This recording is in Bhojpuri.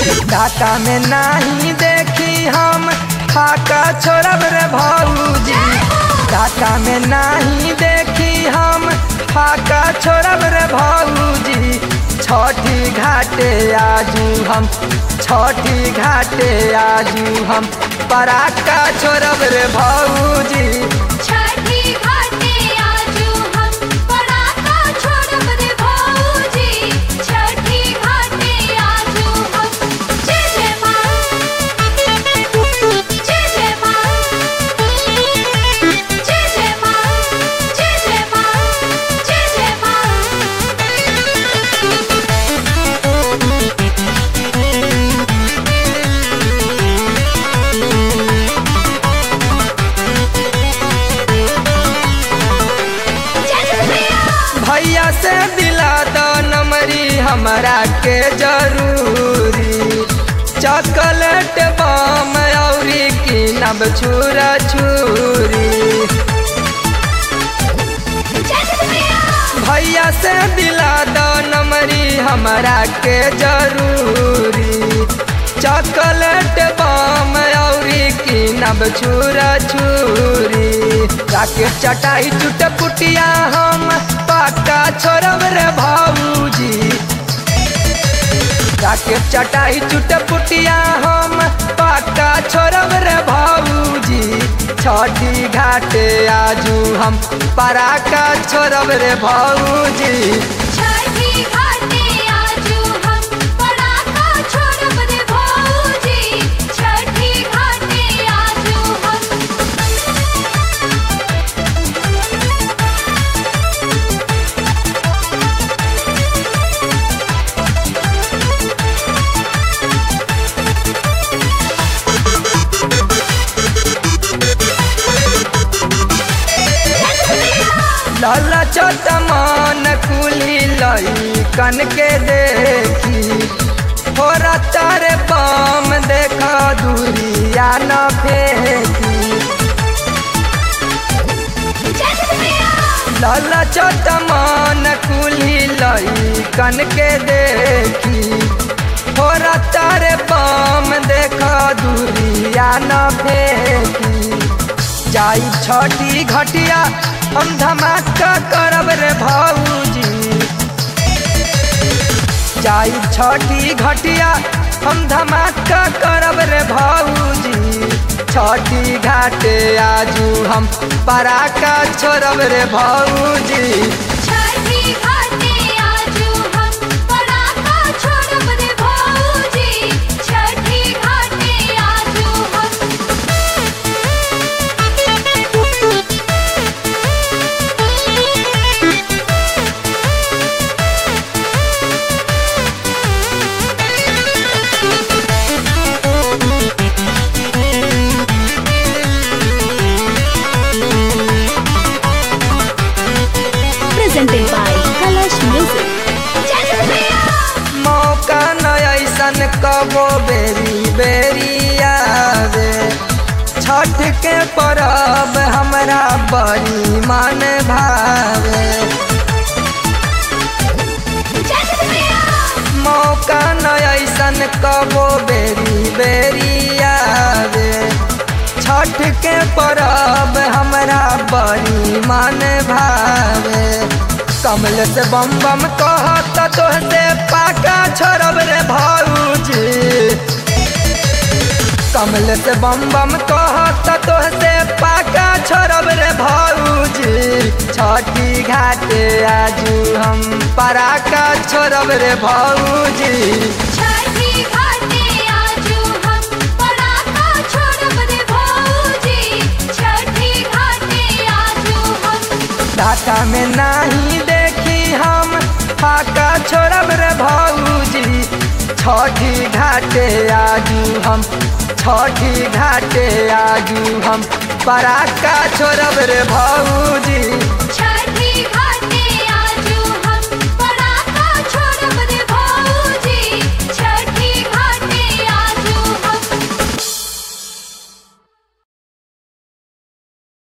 घाटा में नाही देखी हम फाका छोड़ब रे भौजी घाटा में नाही देखी हम फाका छोड़ब रे भौजी छठी घाटे आजू हम छठी घाटे आजू हम पराका छोड़ब रे भौजी छठी घाटे आजू हम पराका छोड़ब रे भौजी छठी घाटे आजू हम जय जय माँ जय जय माँ जय जय माँ जय जय माँ जय जय माँ भैया से दिला दो नमरी हमरा के जरूरी चॉकलेट बम औरी की नब छुरा छुरी भैया से दिला दो नमरी हमरा के जरूरी चॉकलेट बम औरी की नब छुरा छुरी राकेट चटाई चुट पुटिया हम पक्का छोड़ब रे भाऊजी राकेट चटाई चुट पुटिया हम पक्का छोड़ब रे भाऊजी छठी घाटे आजू हम पराका छोड़ब रे भाऊजी छठी घाटे आजू हम पराका छोड़ब रे भौजी छठी घाटे आजू हम लाला चोट मान कुली लई कन के देखी हो तारे पाम देखा दूरिया न फेंकी लाला चोट मान कुली लई कन के देखी हो तारे पाम देखा दूरिया न फेंकी जाई छठी घटिया हम धमाका करब रे भाऊजी जाई छठी घटिया हम धमाका करब रे भाऊजी छठी घाटे आजू हम पराका छोड़ब रे भाऊजी छठी घाटे आजू हम पराका छोड़ब रे भौजी छठी घाटे आजू हम presented by Kalash Music. मौका न ऐसन कबो बेरी बेरी आवे छठ के परब हमरा बड़ी मन भावे मौका न ऐसन कबो बेरी बेरी आवे छठ के परब हमरा बड़ी मन भावे कमल से बम बम कहत तोहसे पाका छोड़ब रे भाऊजी कमल से बम बम कहत तोहसे पाका छोड़ब रे भाऊजी छठी घाटे आजू हम पराका छोड़ब रे भाऊजी छठी घाटे आजू हम पराका छोड़ब रे भौजी छठी घाटे आजू हम ढाका में नाही देखी हम फाका छोड़ब रे भाऊजी छठी घाटे आजू हम छठी घाटे आजू हम पराका छोड़ब रे भाऊजी